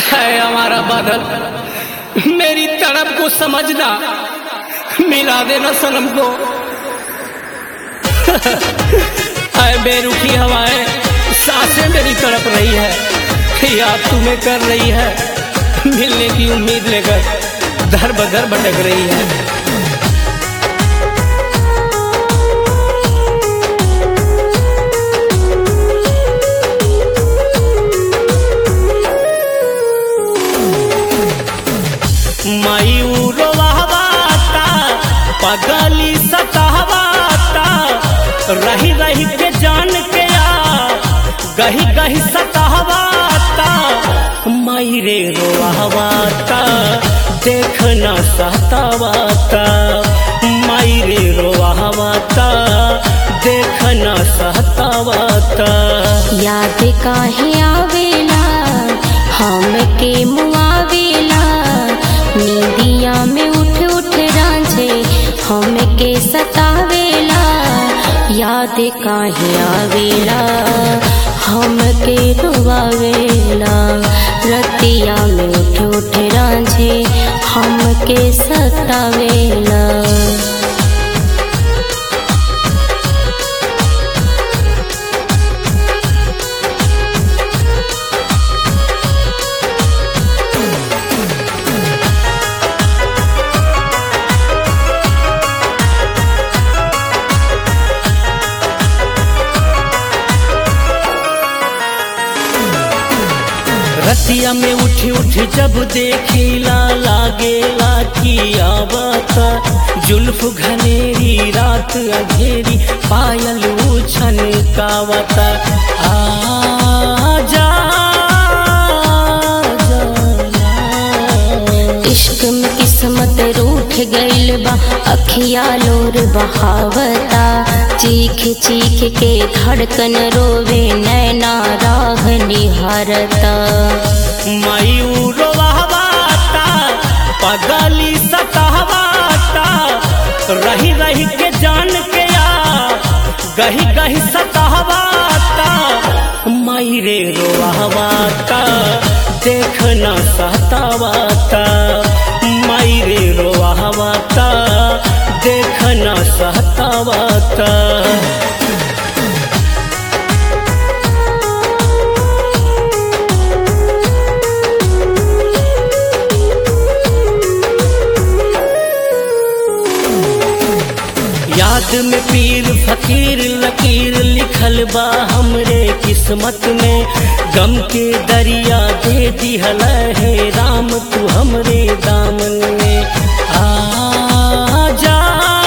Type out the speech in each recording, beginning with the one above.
है हमारा बादल मेरी तड़प को समझना मिला देना सनम को है बेरुखी हवाएं सांसें मेरी तड़प रही है याद तुम्हें कर रही है मिलने की उम्मीद लेकर दर बदर भटक रही है मयूरवाता पगली सतावाता रही रही के जान के आ गही गही सतावाता मयरे रोवाता देखना सतावाता मयरे रोवाता देखना सतावाता याद काहे आवेला हमके मुआवेला नींदिया में उठ उठ रांझे हमके सतावेला याद काहे आवेला हमके रुआवेला रतिया में उठ उठ रांझे हमके सतावेला रतिया में उठी उठी जब देखीला लागेला की आवता जुल्फ घनेरी रात अंधेरी पायल उछन कावता आ जा इश्क में किस्मत रूठ गइल बा अखिया लोर बहावता चीख चीख के धड़कन रोवे नैना राह निहारता मयूरवाता पगली सतावाता रही रही के जान के आ गही गही सतावाता मयरे रोवाता देखना सतावाता मयरे रोवाता देखना सतावाता याद में पीर फकीर लकीर लिखल बा हमरे किस्मत में गम के दरिया दे दिहल है राम तू हमरे दामन में आ जा,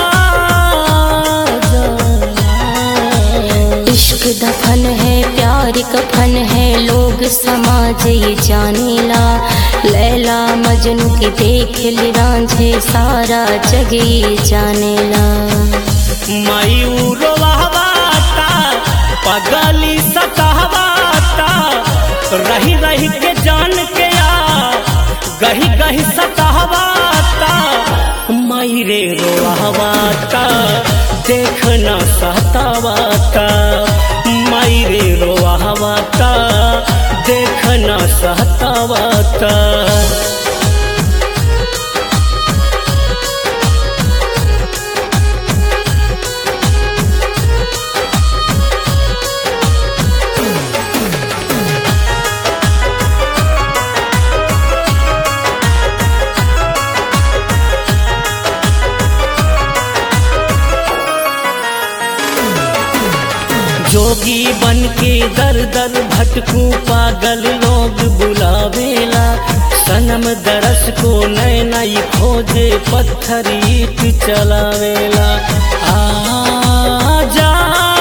जा, इश्क दफन है प्यार कफन है लोग समाज ये जानेला लैला मजनू के देख ली रांझे सारा जग ये जानेला मयूरवाता पगली सतावाता रही रही के जान के आ गही गही सतावाता मयरे रोवाता देखना सतावाता मयरे रोवाता देखना सतावाता जोगी बन के दर दर भटकू पागल लोग बुलावेला सनम दरस को नए नई खोजे पत्थर ईट चलावेला आ जा,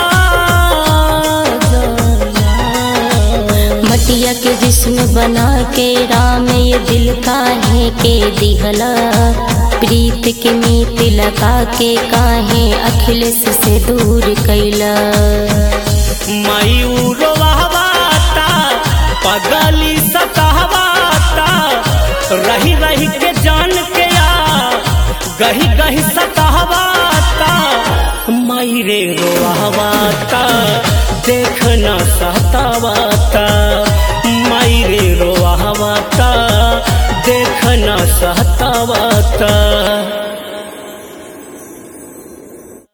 जा, जा। मटिया के जिस्म बना के राम ये दिल काहे के दिहला प्रीत के मीत लगा के काहे अखिलेश से दूर कैला मयूरवाता पगली सतावाता रही रही के जान के आ गही गही सतावाता मयरे रोवाता देखना सतावाता मयरे रोवाता ना सहतावाता